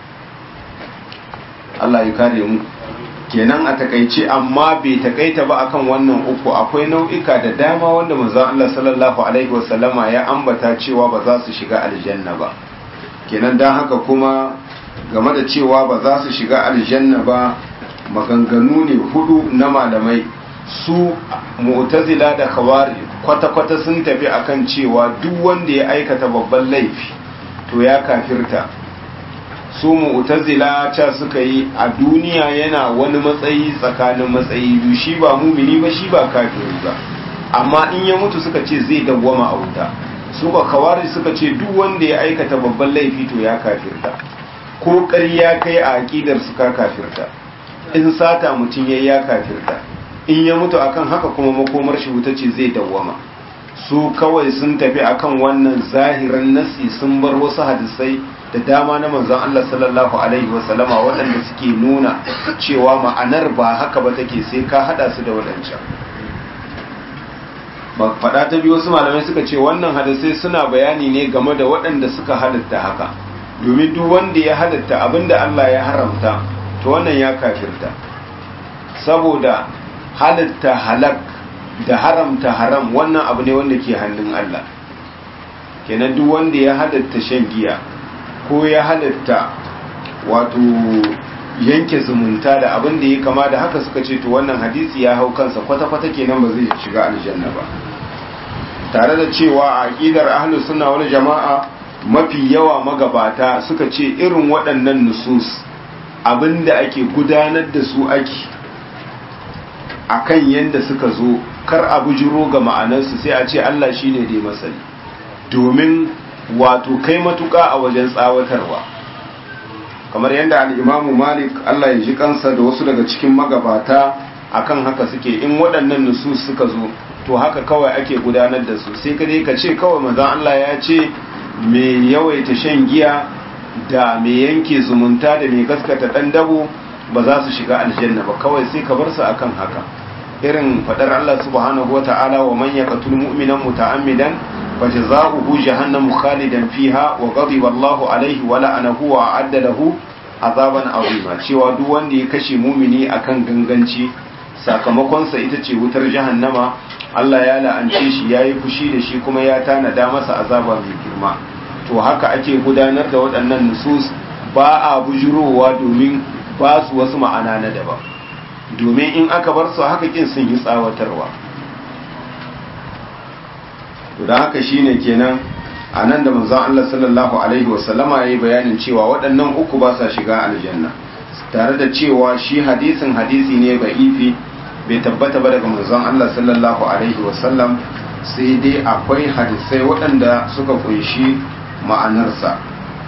Allah ya kare mu kenan a takaice amma bai takaita ba akan wannan uku akwai nau'ika da dama wanda manzon Allah sallallahu alaihi wasallama ya ambata cewa ba za su shiga aljanna ba kenan dan haka kuma game da cewa ba za su shiga aljanna ba maganganu ne hudu na malamai su mu'tazila da khawari kwata-kwata sun tafi akan cewa duk wanda ya aikata babban laifi to ya kafirta su mu'tazila ca suka yi a duniya yana wani matsayi tsakanin matsayi biyu shi ba mumini ba shi ba kafiri ba amma in ya mutu suka ce zai dawwama a wuta su ba kawari suka ce duk wanda ya aikata babban laifi to ya kafirta ko ƙarya kai a aƙidar su ka kafirta in sata mutum ya ya kafirta in ya mutu akan haka kuma makomar shi wuta ce zai dawwama su kawai sun tafi akan wannan zahiran nasi sun bar wasu hadisai da dama na manzon Allah sallallahu alaihi wasallama waɗanda suke nuna cewa ma'anar ba haka ba take sai ka hada su da waɗancan faɗa ta biyu wasu malamai suka ce wannan hadisai suna bayani ne game da waɗanda suka halatta haka domin duk wanda ya halatta abinda Allah ya haramta to wannan ya kafirta saboda halatta halak da haramta haram wannan abu ne wanda ke hannun Allah kenan duk wanda ya halatta shan giya ko ya halatta wato yanke zumunta da abin da ya kama da haka suka ce to wannan hadisi ya hau kansa kwata-kwata kenan ba zai shiga aljanna ba tare da cewa a aqidar ahlus sunna wal jama'a mafi yawa magabata suka ce irin waɗannan nusus abinda ake gudanar da su ake akan yanda suka zo kar a bujiro ga ma'anarsu sai a ce Allah shine dai masani domin wato kai matuƙa a wajen tsawatarwa kamar yadda al'imamu malik Allah ya ji kansa da wasu daga cikin magabata akan haka suke in waɗannan nusus suka zo to haka kawai ake gudanar da su sai ka ka ce kawai manzon Allah ya ce mai yawaita shan giya da mai yanke zumunta da mai gaskata ɗan dabo ba za su shiga aljanna ba kawai sai ka bar su akan haka irin faɗar Allah subhanahu wa ta'ala wa man yaqtul mu'minan muta'ammidan فجزاؤه جهنم خالدا فيها وغضب الله عليه ولعنه وأعد له عذابا عظيما cewa duk wanda ya kashe mumini akan ganganci sakamakonsa ita ce wutar jahannama Allah ya la'ance shi yayi fushi da shi kuma ya tanada masa azaba mai girma to haka ake gudanar da waɗannan nusus ba a bujurowa domin ba su wasu ma'ana na daban domin in aka bar su haka kin sun yi tsawatarwa da haka shine kenan a nan da manzon Allah sallallahu alaihi wasallama ya yi bayanin cewa waɗannan uku ba sa shiga aljanna tare da cewa shi hadisin hadisi ne ba ifi bai tabbata ba daga manzon Allah sallallahu alaihi wasallam sai dai akwai hadisai waɗanda suka kunshi ma'anarsa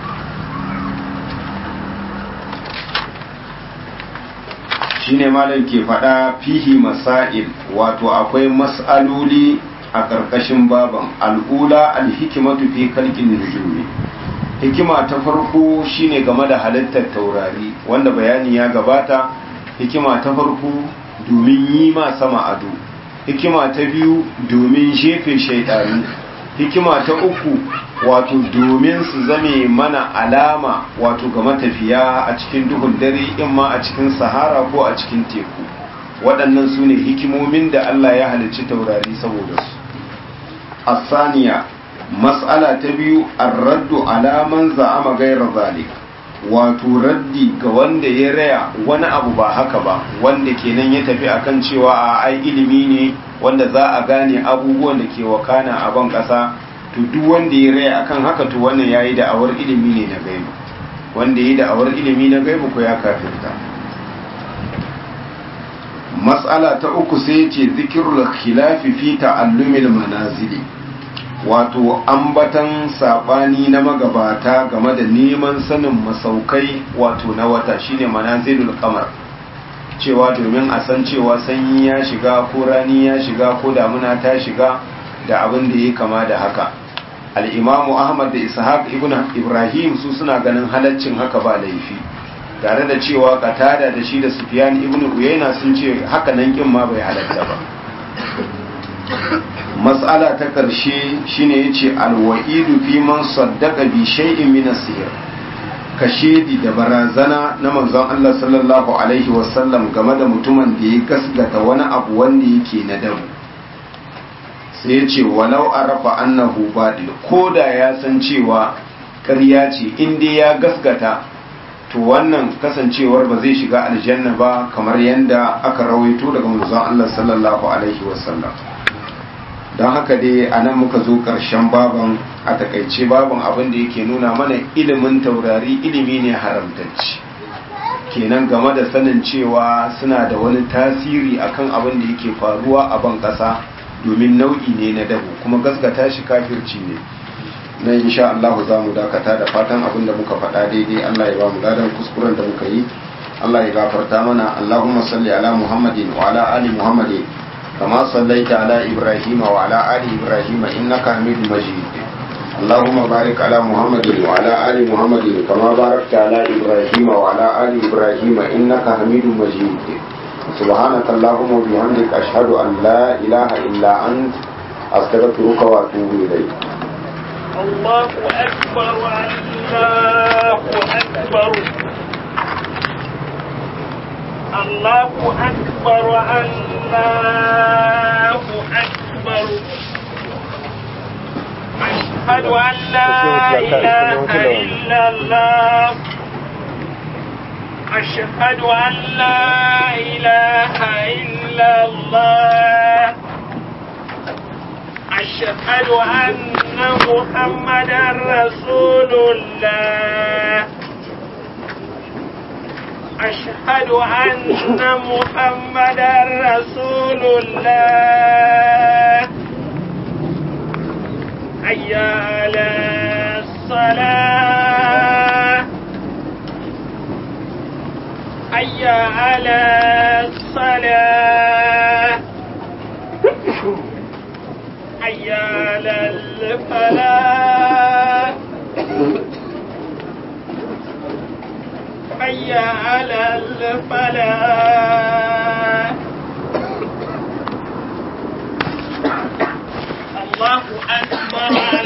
shine malam ke faɗa fihi masail wato akwai mas'aloli a ƙarƙashin baban al'ula alhikimatu fi kalkin nujumi hikima ta farko shine game da halittar taurari wanda bayani ya gabata hikima ta farko domin yi ma sama ado hikima ta biyu domin jefe shaidanu hikima ta uku wato domin su zame mana alama wato ga matafiya a cikin duhun dare in ma a cikin sahara ko a cikin teku waɗannan su ne hikimomin da Allah ya halicci taurari saboda su asaniya mas'ala ta biyu ar-raddu ala man za'ama ghayra zalik wato raddi ga wanda ya raya wani abu ba haka ba wanda kenan ya tafi akan cewa a ai ilimi ne wanda za a gane abubuwan da ke wakana a ban kasa to duk wanda ya raya akan haka to wannan yayi da awar ilimi ne na gaibu wanda yayi da awar ilimi na gaibu ko ya kafirta mas'ala ta uku sai ce zikirul khilafi fi ta'allumil manazili wato ambatan sabani na magabata game da neman sanin masaukai wato na wata shine manazilul qamar cewa domin a san cewa sanyi ya shiga ko rani ya shiga ko damuna ta shiga da abin da ya kama da haka al-imamu ahmad da ishaq ibn ibrahim su suna ganin halaccin haka ba laifi tare da cewa katada da shi da sufyan ibn uyayna sun ce haka nan kin ma bai halatta ba mas'ala ta karshe shine yace alwa'idu fi man saddaqa bi shay'in min as-sihr kashedi da barazana na manzon Allah sallallahu alaihi wasallam game da mutumin da ya gasgata wani abu wanda yake na dabu sai yace walau arafa annahu badil koda ya san cewa ƙarya ce in dai ya gasgata to wannan kasancewar ba zai shiga aljanna ba kamar yadda aka rawaito daga manzon Allah sallallahu alaihi wasallam don haka dai a nan muka zo ƙarshen baban a takaice baban abin da yake nuna mana ilimin taurari ilimi ne haramtacci kenan game da sanin cewa suna da wani tasiri akan abin da yake faruwa a ban ƙasa domin nau'i ne na dabu kuma gaskata shi kafirci ne na insha Allah za mu dakata da fatan abin da muka faɗa daidai Allah ya ba mu ladan kuskuren da muka yi Allah ya gafarta mana Allahumma salli ala Muhammadin wa ala ali Muhammadin kama sallaita ala Ibrahim wa ala ali Ibrahim innaka Hamidum Majid اللهم بارك على محمد وعلى آل محمد كما باركت على إبراهيم وعلى آل إبراهيم إنك حميد مجيد سبحانك اللهم وبحمدك أشهد أن لا إله إلا أنت astaghfiruka wa atubu ilayk الله أكبر الله أكبر الله أكبر الله أكبر أشهد أن لا إله إلا الله أشهد أن لا إله إلا الله أشهد أن محمدا رسول الله أشهد أن محمدا رسول الله حي على الصلاة حي على الصلاة حي على الفلاح حي على الفلاح الله أكبر